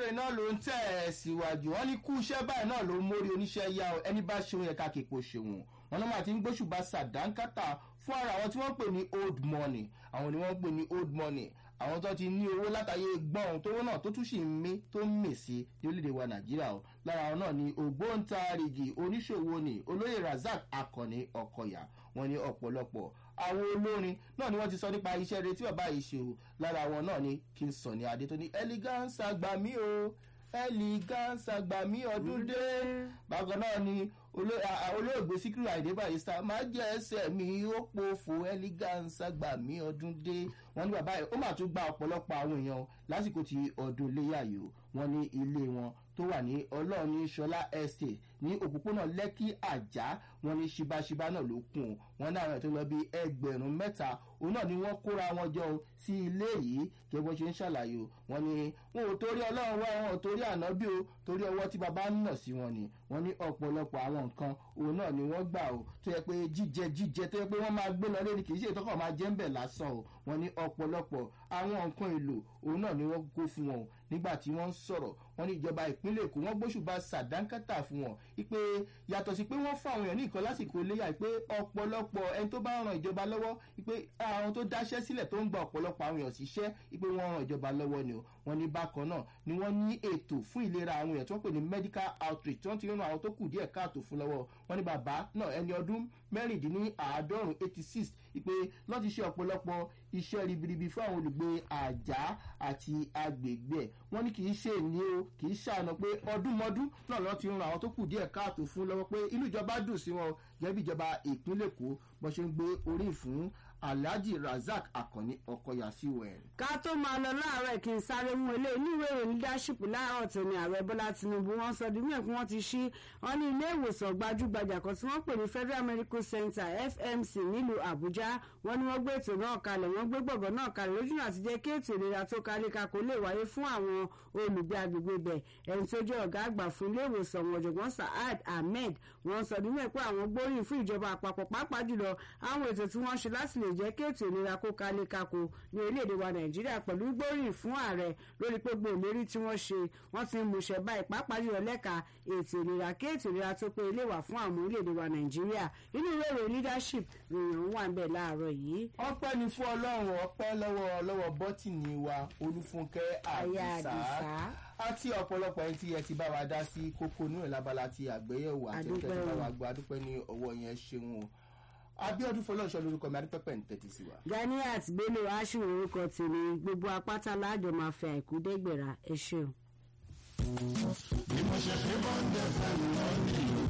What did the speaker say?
ìròyìn náà ló ń tẹ̀ ẹ́ síwájú wọn ní kú iṣẹ́ báyìí náà ló ń mórí oníṣẹ́ yá ọ ẹni bá ṣeun yẹ ká képo ṣeun wọn náà máa ti ń gbóṣùbà sàdánkátà fún ara àwọn tí wọ́n ń pè ní old money àwọn ni wọ́n ń pè ní old money àwọn tó ti ní owó látàyè gbọ́n tówó náà tó tún sì ń mí tó ń mì sí ní orílẹ̀-èdè wa nàìjíríà o lára àwọn náà ni ògbóǹtarìgì oníṣòwò ni olóyè razak akànni ọkọyà wọn ní ọ̀pọ̀lọpọ̀ àwọn olórin náà ni wọ́n ti sọ nípa iṣẹ́ rẹ tí bàbá yìí ṣe o lára wọn náà ni kí n sọ ní adé tó ní elegance àgbà mí o elegance àgbà mí ọdún dé bákan náà ni olóògbé síkírù àìdé barista máa jẹ ẹsẹ mi ó pòfò elegance àgbà mí ọdún dé wọn ní bàbá yìí ó mà tún gba ọ̀pọ̀lọpọ̀ àwọn èèyàn lásìkò tí ọdún léyà yìí o wọn ní ilé wọn tó wà ní ọlọ́ọ̀ni ṣọlá estate ní òpópónà lẹ́kì àjá wọn ní ṣíbáṣíbá náà ló kún un wọn ní àwọn ètò lọ bí ẹgbẹ̀rún mẹ́ta òun náà ni wọ́n kóra wọn jọ sí ilé yìí kí wọ́n ṣe ń ṣàlàyé o wọn ni wọn ò torí ọlọ́run wá wọn ò torí ànábì o torí ọwọ́ tí baba ń nà sí wọn ni wọn ní ọ̀pọ̀lọpọ̀ àwọn nǹkan òun náà ni wọ́n gbà o tó yẹ pé jíjẹ jíjẹ tó yẹ pé wọ́n máa gbé lọ lórí kì í ṣe ìtọ́kọ̀ máa jẹ́ ń bẹ̀ lásán o wọn ní ọ̀pọ̀lọpọ̀ àwọn nǹkan èlò òun náà ni wọ́n kó fún wọn o nígbà tí wọ́n ń sọ̀rọ̀ wọn ní ìjọba ìpínlẹ̀ èkó wọ́n gbóṣùbà sàdánkátà fún wọn ipe yàtọ̀ sí pé wọ́n fún àwọn èèyàn ní nǹkan lásìkò iléyà pé ọ̀pọ̀lọpọ̀ ẹni tó bá ran ìjọba lọ́wọ́ ipe àwọn tó dáṣẹ́ sílẹ̀ tó ń gba ọ̀pọ̀lọpọ̀ àwọn èèyàn síṣẹ́ ipe wọ́n ran ìjọba lọ́wọ́ ni o wọ́n ní bákan náà ni wọ́n ní ètò fún ìlera àwọn èèyàn tí wọ́n pè ní medical outreach tí wọ́n ti ran àwọn tó kù díẹ̀ káàtó fún lọ́wọ́ wọ́n ní bàbá náà ẹni ọdún mẹ́rìndínláàádọ́rùn eighty six ipe lọ́ọ́ ti ṣe ọ̀pọ̀lọpọ̀ iṣẹ́ ribiribi fún àwọn olùgbé àjà àti agbègbè ẹ̀ wọ́n ní kì í ṣe ní o kì í ṣàánú pé ọdúnmọ́dún náà lọ́ọ́ ti ran àwọn tó kù díẹ̀ káàtó fún lọ́wọ́ pé inú ìjọba dùn sí wọn gẹ́gẹ́ bí ìjọba ìpínlẹ̀ èkó bó ṣe ń gbé orí fún alhaji razak akànni ọkọyà sí wẹ̀. ká tó máa lọ láàárọ̀ kí n sáré mú ilé oníwèé ìròyìn leadership láàárọ̀ tó ní ààrẹ bọ́lá tinubu wọ́n sọ di mílíọ̀nù wọ́n ti ṣí wọ́n ní ilé ìwòsàn gbajúgbajà kan tí wọ́n pè ní federal medical center fmc nílùú àbújá wọ́n ní wọ́n gbé ètò náà kalẹ̀ wọ́n gbé gbọ̀ngàn náà kalẹ̀ lójúnà àti jẹ́ kí ètò ìlera tó kárí kakò lè wáyé fún àwọn olùgbé agbègbè bẹ̀ ẹni tó jẹ́ ọ̀gá àgbà fún ilé ìwòsàn wọn ọ̀jọ̀gbọ́n saad ahmed wọ́n sọ nínú ẹ̀ pé àwọn gbóríyìn fún ìjọba àpapọ̀ pàápàá jùlọ àwọn ètò tí wọ́n ṣe láti lè jẹ́ kí ètò ìlera kó kalẹ̀ kakò ní orílẹ̀-èdè wa nàìjíríà pẹ̀lú gbóríyìn fún ààrẹ lórí pé gbogbo ìlérí tí wọ́n ṣe wọ́n ti ń múṣẹ báyìí pàápàá jùlọ lẹ́ka ètò ìlera kí ètò ìlera tó pé ilé wà fún àwọn orílẹ̀-èdè wa nàìjíríà inú ìwé ìròyìn leadership ròyìn wà ń bẹ̀ láàárọ̀ yìí. ọpẹ́ ni fún ọlọ́run ọpẹ́ lọ́wọ́ lọ́wọ́ bọ́tìnì wa olúfúnkẹ́ àdìsá àti ọ̀pọ̀lọpọ̀ ẹni tí ẹ ti bá wa dá sí kókó inú ìlàbala ti àgbéyẹ̀wò àti ẹni tẹ́ ti bá wa gbọ́ adúpẹ́ ní ọwọ́ yẹn ṣeun o abiodun fọlọ́ọ̀ṣọ́ lórúkọ mi adúpẹ́pẹ́ ń tẹ́tí sí wa. ganiat bello aṣù orúkọ tèmi gbogbo apáta láàjọ máa fẹ àìkú dẹgbẹrà ẹ ṣeun. bí mo ṣe pé bọ́ńdẹ̀ fẹ́ mi lọ́ọ́ nílùú